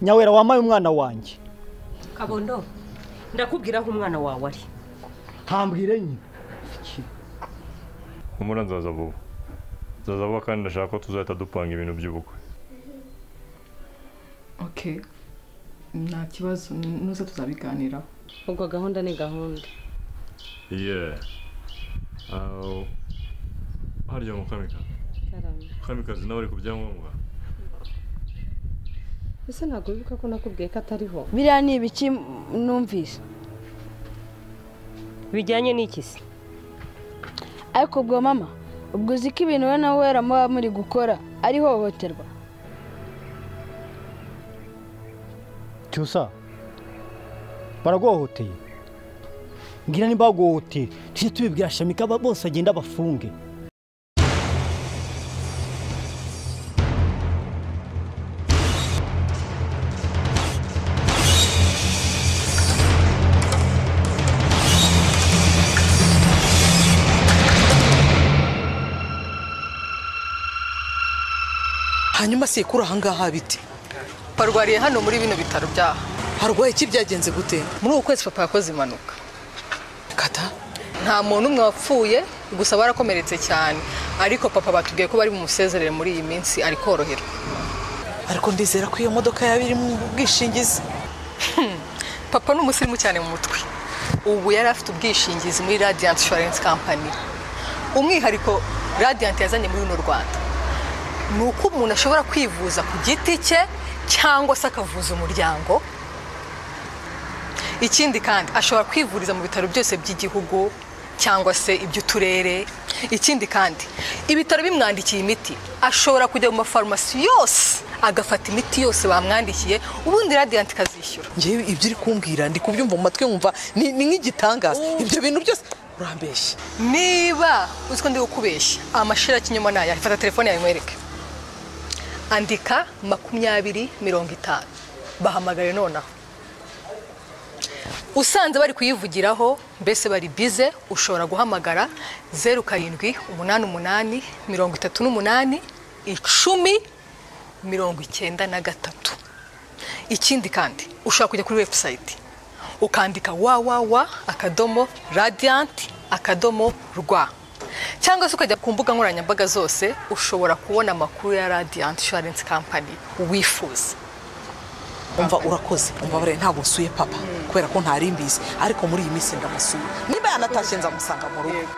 nyawera wambaye umwana wanjye kabondo ndakubwira aho umwana wawe ari ntambwire nyine humura nzaza vuba nzaza vuba kandi ndashaka ko tuzahita dupanga ibintu by'ubukwe oke nta kibazo nuza tuzabiganiraho ubwo gahunda ni gahunda yeee harya mukamikazi mukamikazi nawe ari ku byangombwa ese ntabwo wibuka ko nakubwiye ko atariho biriya ni ibiki numvise bijyanye n'iki se ariko ubwo mama ubwo uzi ko ibintu wowe nawe wera muba muri gukora ari hohoterwa cyusa baraguhohoteye mbwira nimba baguhohoteye tujye tubibwira shamika aba- bose agenda abafunge hanyuma sekuru ahangaha bite barwariye hano muri bino bitaro byaha harwaye iki byagenze gute muri uku kwezi papa yakoze impanuka kata nta muntu umwe wapfuye gusa barakomeretse cyane ariko papa batubwiye ko bari bumusezerere muri iyi minsi ari koroherwa ariko ndizera ko iyo modoka yaba iri mu bwishingizi papa ni umusirimu cyane mu mutwe ubu yari afite ubwishingizi muri radiyanti inshuwarensi kampani umwihariko radiyanti yazanye muri runo rwanda ni uko umuntu ashobora kwivuza ku giti cye cyangwa se akavuza umuryango ikindi kandi ashobora kwivuriza mu bitaro byose by'igihugu cyangwa se iby'uturere ikindi kandi ibitaro bimwandikiye imiti ashobora kujya mu mafarumasi yose agafata imiti yose bamwandikiye ubundi radiyanti ikazishyura ngewe ibyo uri kumbwira ndi kubyumva mu matwi nkumva ni ni nk'igitangaza ibyo bintu byose urambeshya niba uzi ko ndi gukubeshya amashira y'ikinyoma ni aya fata telefone yawe nkwereke andika makumyabiri mirongo itanu bahamagare nonaha usanze bari kuyivugiraho mbese bari bize ushobora guhamagara zeru karindwi umunani umunani mirongo itatu n'umunani icumi mirongo icyenda na gatatu ikindi kandi ushobora kujya kuri webusayiti ukandika wawawa akadomo radiyanti akadomo rwa cyangwa se ukajya ku mbuga nkoranyambaga zose ushobora kubona amakuru ya radiyanti inshuwarensi kampani wifuza umva urakoze umva bariya ntabwo nsuye papa kubera ko ntari mbizi ariko muri iyi minsi ndamusuye niba yanatashye nzamusanga mu rugo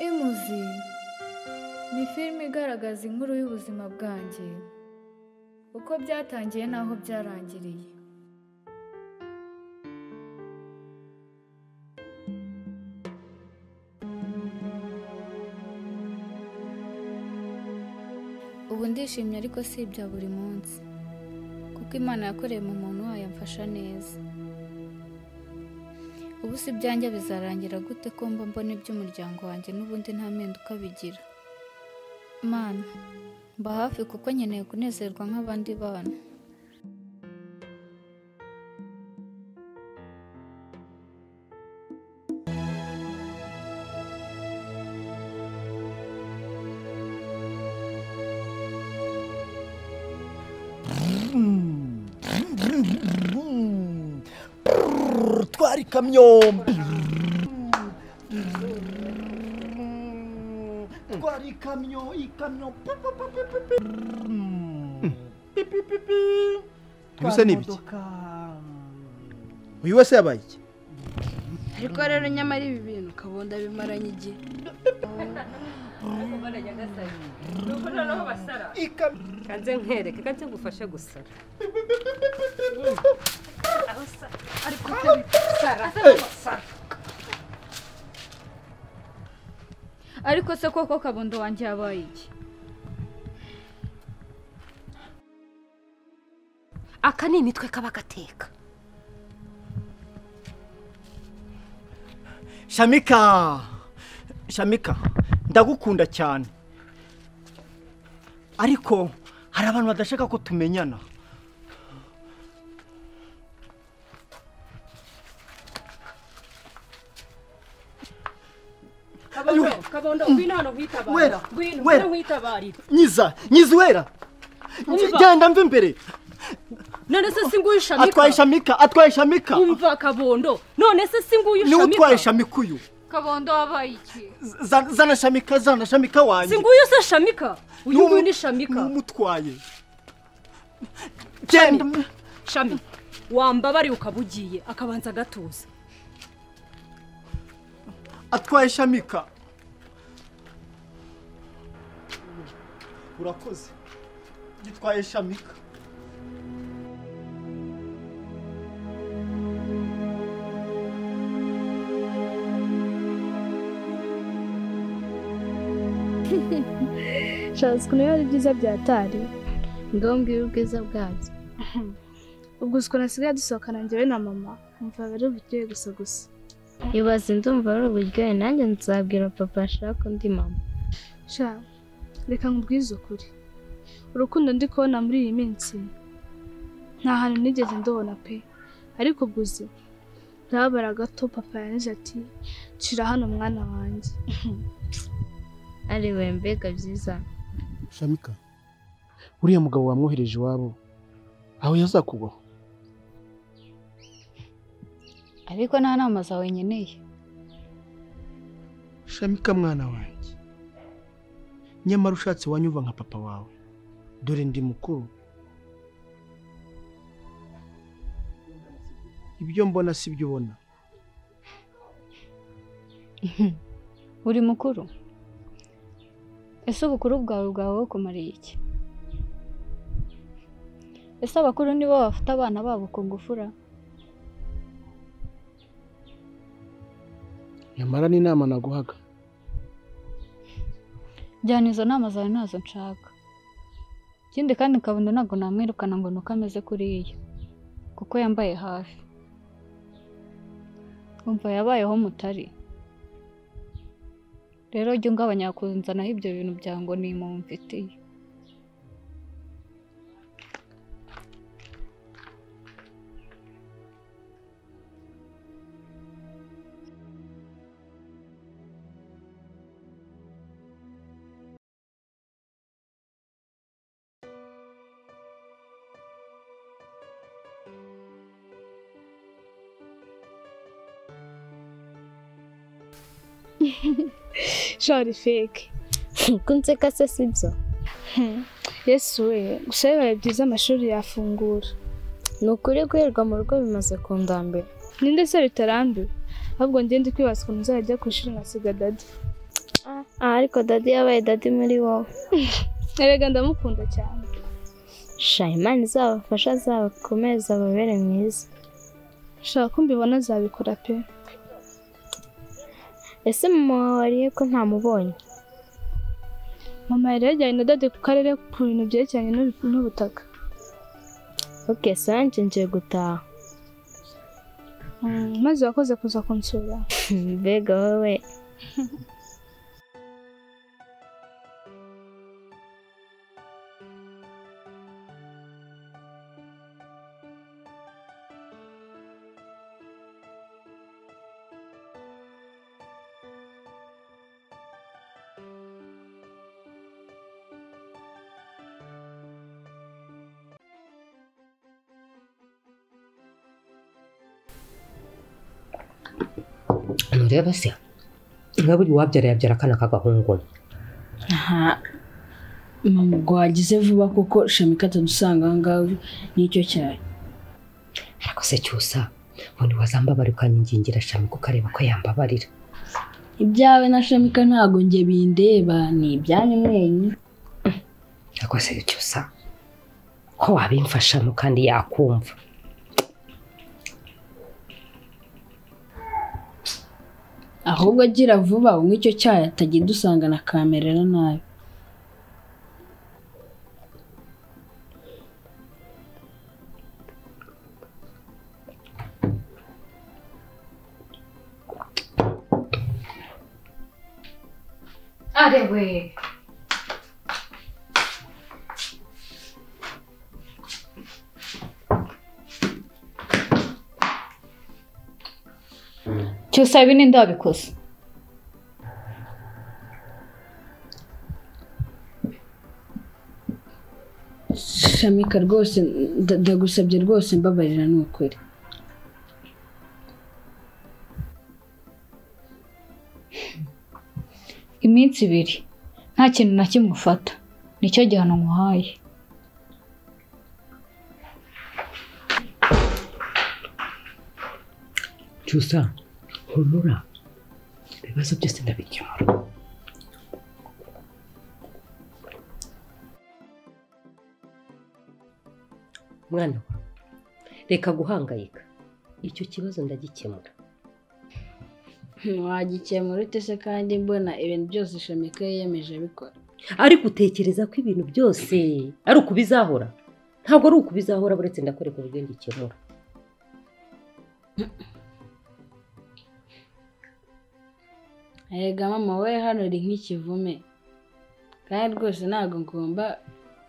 imuzi ni filime igaragaza inkuru y'ubuzima bwanjye uko byatangiye n'aho byarangiriye ubu ndishimye ariko si ibya buri munsi kuko imana yakoreye mu muntu wayo amfasha neza ubu si ibyanjye bizarangira gute ko mba mbona iby'umuryango wanjye n'ubundi nta mpinduka bigira mana mba hafi kuko nkeneye kunezerwa nk'abandi bana twari ikamyo twari ikamyo ikamyo Ibisa ni ibiki? uyu wese yabaye iki ariko rero nyamara ibi bintu kabunda bimaranye igihe nuko noneho basara kanze nkwereke kanze ngufashe gusara aho sara ariko sara sara ariko se koko kabondo wanjye yabaye iki aka ni imitwe kaba gateka shamika shamika ndagukunda cyane ariko hari abantu badashaka ko tumenyana kabondo kabondo ngwino hano nkwitabare Wera, ngwino wera. ngwino nkwitabare nyiza nyiza uwera Umva. genda mva imbere none se si nguyu shamika atwaye shamika atwaye shamika umva kabondo none se si nguyu niwe utwaye shamika shamika uyu kabondo wabaye iki Za- zana shamika zana shamika si wanjye nguyu se shamika uyu Niwe nguyu mu- ni shamika n'umutwaye genda shami wambabariye ukaba ugiye akabanza agatuza atwaye shamika urakoze gitwaye shamika nshaza ukuntu biba ari byiza byatari ngaho mbwira ubwiza bwabyo ubwo uzi ukuntu hasigaye dusohokana njyewe na mama nkumva bari uburyohe gusa gusa ibaze ndumva ari uburyohe nanjye nzabwira papa ashaka undi mama sha reka nkubwize ukuri urukundo ndi kubona muri iyi minsi nta hantu nigeze ndubona pe ariko ubwo uzi ndababara gato papa yanjye ati shira hano mwana wanjye ari we mbega byiza shamika uriya mugabo wamwohereje iwabo aho yazakugwaho ariko nta nama zawe nkeneye shamika mwana wanjye nyamara ushatse wanyuva nka papa wawe dore ndi mukuru ibyo mbona si byo ubona uri mukuru ese ubukuru bwawe bwawe bukumariye iki ese abakuru nibo bafata abana babo ku ngufura nyamara n'inama naguhaga jyana izo nama zawe ntazo nshaka ikindi kandi kabondo ntabwo namwirukana ngo nuko ameze kuriya kuko yambaye hafi umva yabayeho mutari rero jya ungabanya kuzanaho ibyo bintu bya ngo ni mu mfitiye shari feke kunseka se si byo yesu we gusa bibaye byiza amashuri yafungura ni ukuri guherwa mu rugo bimaze kundambira ninde se bitarambiwe ahubwo ngende kwibaza ukuntu uzajya ku ishuri nkasiga dadi ah, ariko dadi yabaye dadi muri wowe erega ndamukunda cyane sha imana izabafasha azabakomeze ababere mwiza shaka ko mbibona azabikora pe ese mama wawe wariye ko ntamubonye mama yari yajyanye na dadi ku karere ku bintu byerekeranye n'ubu- n'ubutaka ok sanje ngiye gutaha Mm, maze wakoze kuza kunsura mbega wowe mureba se nka buri wabyara yabyara akana k'agahungu aha mama ubwo wagize vuba kuko shamika atadusanga aho ngaho nicyo cyayi ariko se cyusa ubundi wazambabara ukanyigingira shami kukareba ko yambabarira ibyawe na shamika ntabwo njye bindeba ni ibyanyu mwenyu rwose icyo usa ko wabimfashamo kandi yakumva ahubwo agira vuba unywe icyo cyayi atajya dusanga na kamerera nabi Are we. cyose ibi ni ndabikoze shamika rwose nda- ndagusabye rwose mbabarira ni ukuri iminsi ibiri nta kintu na kimwe ufata nicyo gihano nkuhaye icyo usa humura ibibazo byose ndabikemura mwana wa reka guhangayika icyo kibazo ndagikemura wagikemura ute se kandi mbona ibintu byose shamika yiyemeje abikora ariko utekereza ko ibintu byose ari ukubizahora ntabwo ari ukubizahora buretse ndakwereka uburyo ngikemura erega mama we hano uri nk'ikivume kandi rwose ntabwo ngomba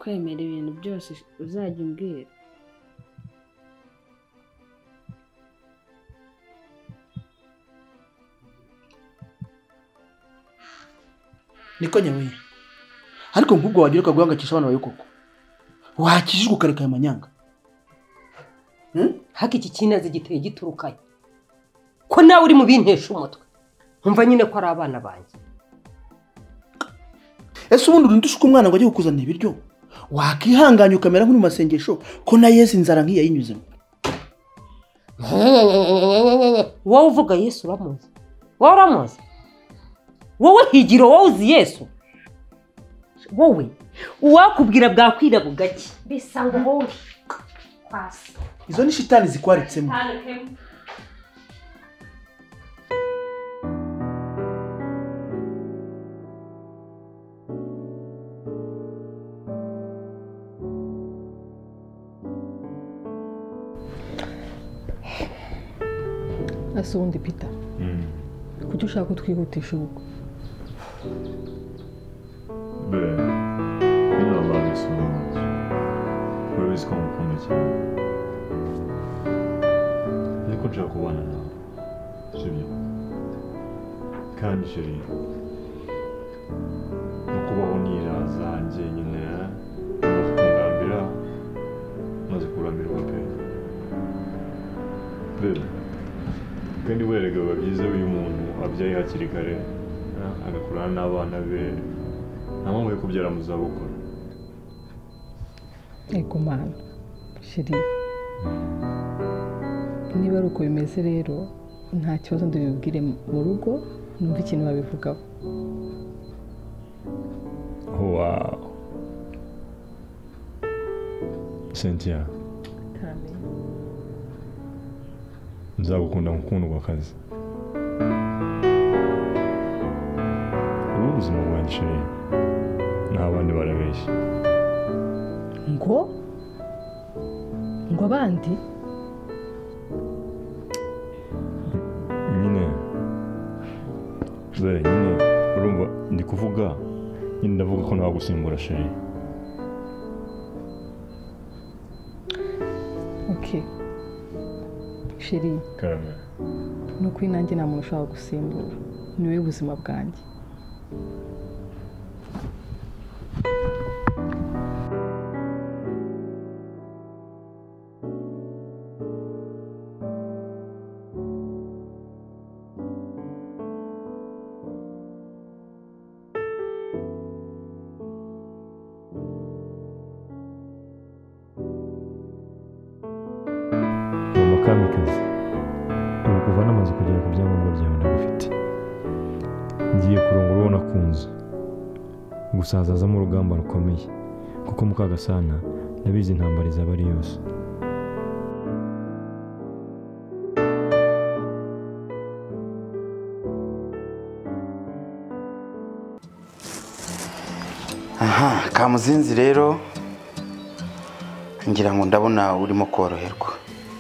kwemera ibintu byose uzajya umbwira niko nyabuye ariko nk'ubwo wagira ukaguhangayikisha abana bawe koko wakijijwe ukareka ayo manyanga haka iki kinazi giteye giturukanye ko nawe uri mu bintesha umutwe nkumva nyine ko ari abana banjye ese ubundi urindishwe umwana ngo ajye kukuzanira ibiryo wakihanganye ukamera nk'uri mu masengesho ko na yesu inzara nk'iyayinyuzemo wowe uvuga yesu uramuzi wowe uramuzi wowe higiro wowe uzi yesu wowe uwakubwira bwakwira bugacye mbese ngo wowe kwasi izo ni shitani zikwaritsemo ese ubundi pita kuki ushaka ko twihutisha ubukwe be niba bazi urabizi ko mukunda cyane niko nshaka kubana nawe sibyo kandi sheri no kubaho niraza njyenyine maze kundambira maze kurambirwa pe be kandi werega biba byiza iyo umuntu abyaye hakiri kare ah, agakurana n'abana be nta mpamvu yo kubyara mu zabukuru ego mana sheri niba ari uko bimeze rero nta kibazo ndabibwire mu rugo numva ikintu babivugaho Wow. Cynthia. Nzagukunda gukundwa akazi. Ubu ubuzima bwanjye sheri. Nta bandi barabeshya. ngo ngo abandi Nyine. Be, nyine. Urumva ndi kuvuga. Nyine ndavuga ko ntagusimbura sheri. ok sheri Karame. ni ukuri nanjye nta muntu ushobora gusimbura ni wowe buzima bwanjye Mama kamikazi. kuva n'amazu kugera ku byangombwa byawe ndabifite ngiye kurongora uwo nakunze gusa hazazamo urugamba rukomeye kuko mukagasana ndabizi intambara izaba ari yose aha kamuzinzi rero ngira ngo ndabona urimo koroherwa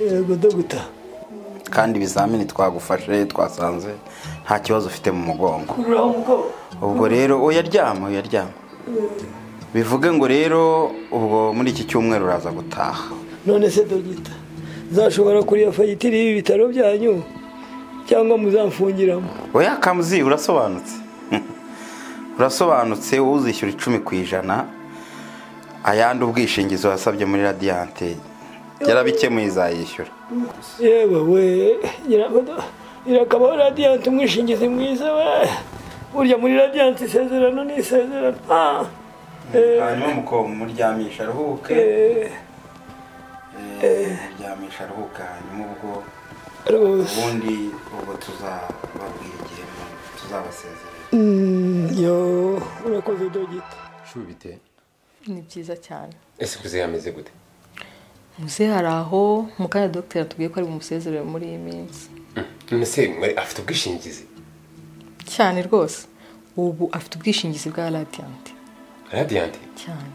yego dogita kandi ibizamini twagufashe twasanze nta kibazo ufite mu mugongo kurura umugongo ubwo rero oya ryama oya ryama bivuge ngo rero ubwo muri iki cyumweru uraza gutaha none se dogita zashobora kureba fagitire y'ibitaro byanyu cyangwa muzamfungiramo oya kamuzi urasobanutse urasobanutse wowe uzishyura icumi ku ijana ayandi ubwishingizi wasabye muri radiyanti yarabikemuye izayishyura yewe we irakabaho radiyanti umwishingizi mwiza we burya muri radiyanti isezerano ni isezerano Ah! Eh, hanyuma mukobwa umuryamisha aruhuke eh, Eh, umuryamisha aruhuke hanyuma ubwo Rose. ubundi ubwo tuzababwira igihe tuzabasezerera mm, yo urakoze dogita shubite ni byiza cyane ese kuze hameze gute muze hari aho mukanya dogiteri atubwiye ko ari bumusezerere muri iyi minsi none se mwari afite ubwishingizi cyane rwose ubu afite ubwishingizi bwa radiyanti radiyanti cyane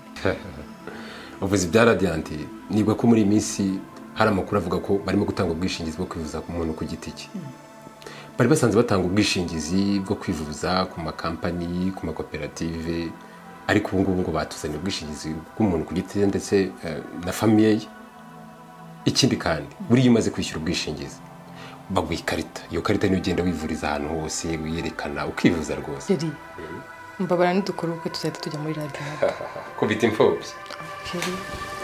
ubuvuzi bya radiyanti nibwo ko muri iyi minsi hari amakuru avuga ko barimo gutanga ubwishingizi bwo kwivuza ku muntu ku giti cye bari basanzwe batanga ubwishingizi bwo kwivuza ku makampani ku makoperative ariko ubu ngubu ngo batuzaniye ubwishingizi bw'umuntu ku giti cye ndetse eh, na famiye ye ikindi kandi buriya iyo umaze kwishyura ubwishingizi baguha ikarita iyo karita niyo ugenda wivuriza ahantu hose wiyerekana ukivuza rwose Keri, mbabara ntidukore ubukwe tuzahita tujya muri radiyanti kubita imfubyi Keri,